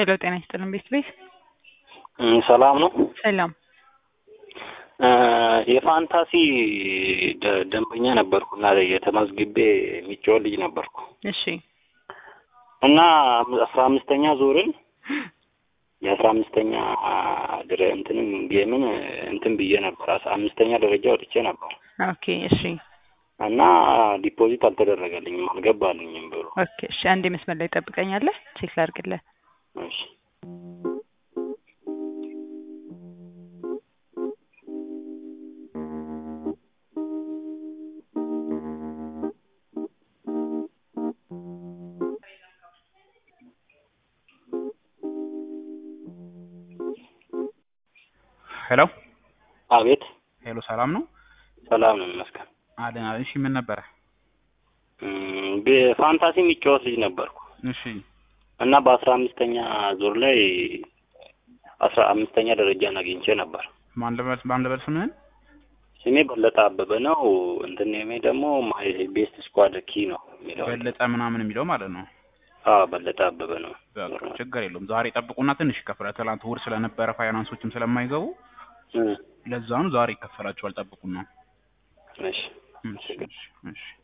ሄሎ ጤና ይስጥልን ቤት ቤት ሰላም ነው። ሰላም የፋንታሲ ደ- ደንበኛ ነበርኩ እና የተመዝግቤ የሚጫወት ልጅ ነበርኩ እሺ እና አስራ አምስተኛ ዙርን የአስራ አምስተኛ ድረ እንትንም ጌምን እንትን ብዬ ነበር። አስራ አምስተኛ ደረጃ ወጥቼ ነበር ኦኬ እሺ እና ዲፖዚት አልተደረገልኝም፣ አልገባልኝም ብሎ ኦኬ እሺ አንዴ መስመር ላይ ጠብቀኛለህ ቼክ ላድርግልህ እሺ ሄሎ አቤት ሄሎ፣ ሰላም ነው ሰላም ነው ይመስገን። አለን አለን። እሺ ምን ነበረ? እም፣ በፋንታሲ የሚጫወት ልጅ ነበርኩ እሺ እና በአስራ አምስተኛ ዙር ላይ አስራ አምስተኛ ደረጃን አግኝቼ ነበር። ማን ልበል ማን ልበል ስምህን? ስሜ በለጠ አበበ ነው። እንትን ኔሜ ደግሞ ማይ ቤስት ስኳድ ኪ ነው የሚለው። በለጠ ምናምን የሚለው ማለት ነው። አዎ በለጠ አበበ ነው። በቃ ችግር የለውም። ዛሬ ጠብቁና ትንሽ ይከፈላል። ትናንት እሑድ ስለነበረ ፋይናንሶችም ስለማይገቡ እም፣ ለዛ ነው ዛሬ ይከፈላቸዋል። ጠብቁና እሺ እሺ እሺ እሺ